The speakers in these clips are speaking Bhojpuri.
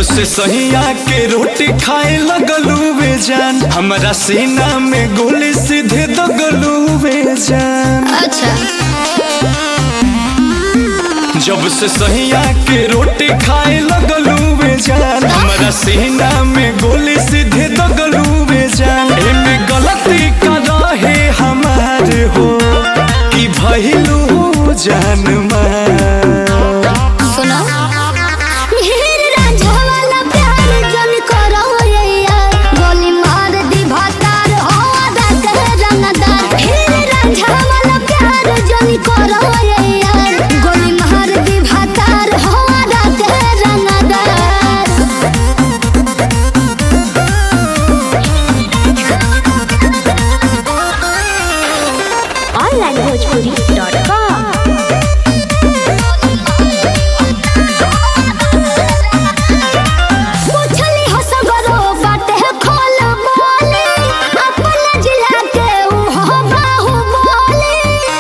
से सहिया के रोटी खाए लगलू वे जान हमारा सीना में गोली सीधे दगलू वे जान अच्छा जब से सहिया के रोटी खाए लगलू वे जान हमारा सीना में गोली सीधे दगलू वे जान एमे गलती का रहे हमार हो कि भइलू जान मार सुनो हीर रांझा वाला प्यार जन करो ये यार गोली मार दी भातार हो आदा कर रंगदार हीर रांझा वाला प्यार जन करो ये यार गोली मार दी भातार हो आदा कर रंगदार onlinebhojpuri.com पूछली हो सगरो बाटे खोल बोले अपन जिला के ऊ हो बाहु बोले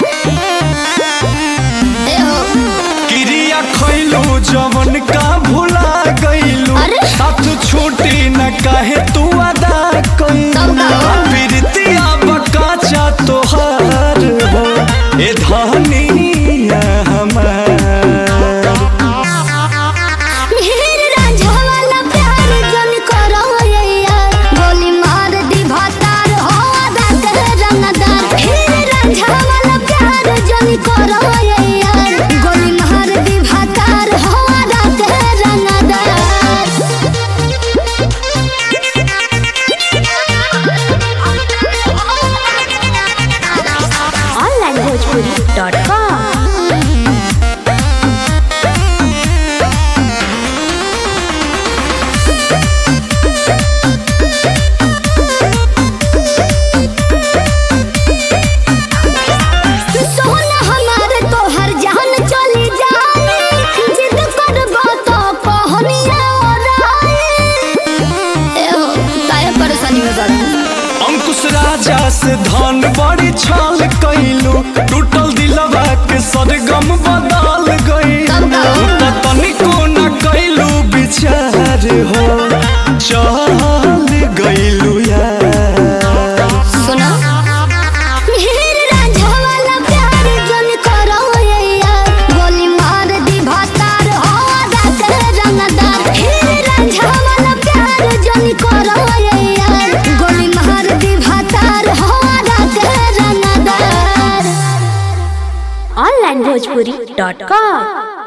ए हो क्रिया खैलू जवन का भुला गईलू अरे? साथ छूटी न काहे तू अदा कईलू तब का? प्रीतिया बकाचा तोहार हो ए धनिया हमार हीर रांझा वाला प्यार जन करो ये यार गोली मार दी भातार हो आदा कर रंगदार हीर रांझा वाला प्यार जन करो ये यार गोली मार दी भातार हो आदा कर रंगदार onlinebhojpuri.com सोना हमारे तो हर जान चली जाए जिद करबो तो कहनिया ओराए ए हो काहे परेशानी में बड़ा अंकुश राजा से धन बड़ी छाल कैलू टूटल दिलवा के सरगम बदल गईलू तब का? तनिको न कैलू विचार हो चल गईलू यार सुना हीर रांझा वाला प्यार जन करो ये यार गोली मार दी भातार हो आदा कर रंगदार हीर रांझा वाला प्यार जन करो ये यार गोली मार दी भातार हो आदा कर रंगदार onlinebhojpuri.com